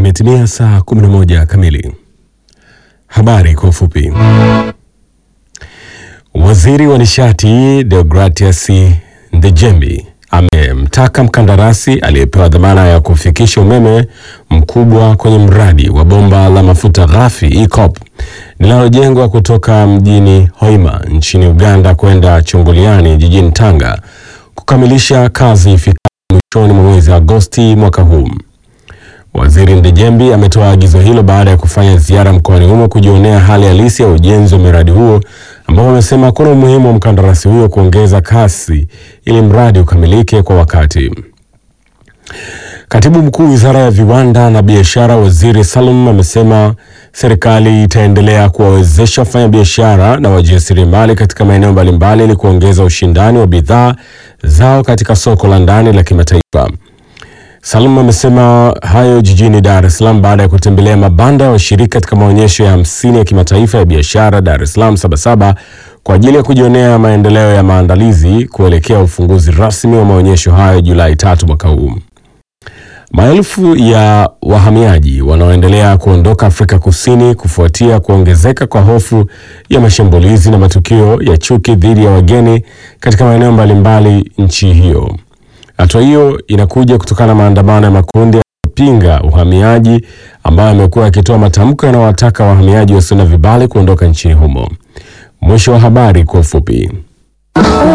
Imetimia saa 11 kamili. Habari kwa ufupi. Waziri wa nishati Deogratias Ndejembi amemtaka mkandarasi aliyepewa dhamana ya kufikisha umeme mkubwa kwenye mradi wa bomba la mafuta ghafi EACOP linalojengwa kutoka mjini Hoima nchini Uganda kwenda Chongoleani jijini Tanga kukamilisha kazi ifikapo mwishoni mwa mwezi Agosti mwaka huu. Waziri Ndejembi ametoa agizo hilo baada ya kufanya ziara mkoani humo kujionea hali halisi ya ujenzi wa miradi huo, ambapo amesema kuna umuhimu wa mkandarasi huyo kuongeza kasi ili mradi ukamilike kwa wakati. Katibu mkuu wizara ya viwanda na biashara, Waziri Salum amesema serikali itaendelea kuwawezesha wafanyabiashara na wajasiriamali katika maeneo mbalimbali ili kuongeza ushindani wa bidhaa zao katika soko la ndani la kimataifa. Salum amesema hayo jijini Dar es Salaam baada ya kutembelea mabanda ya washiriki katika maonyesho ya hamsini ya kimataifa ya biashara Dar es Salaam Sabasaba kwa ajili ya kujionea maendeleo ya maandalizi kuelekea ufunguzi rasmi wa maonyesho hayo Julai tatu mwaka huu. Maelfu ya wahamiaji wanaoendelea kuondoka Afrika Kusini kufuatia kuongezeka kwa hofu ya mashambulizi na matukio ya chuki dhidi ya wageni katika maeneo mbalimbali nchi hiyo. Hatua hiyo inakuja kutokana na maandamano ya makundi ya kupinga uhamiaji ambayo yamekuwa yakitoa matamko yanayowataka wahamiaji wasio na vibali kuondoka nchini humo. Mwisho wa habari kwa ufupi.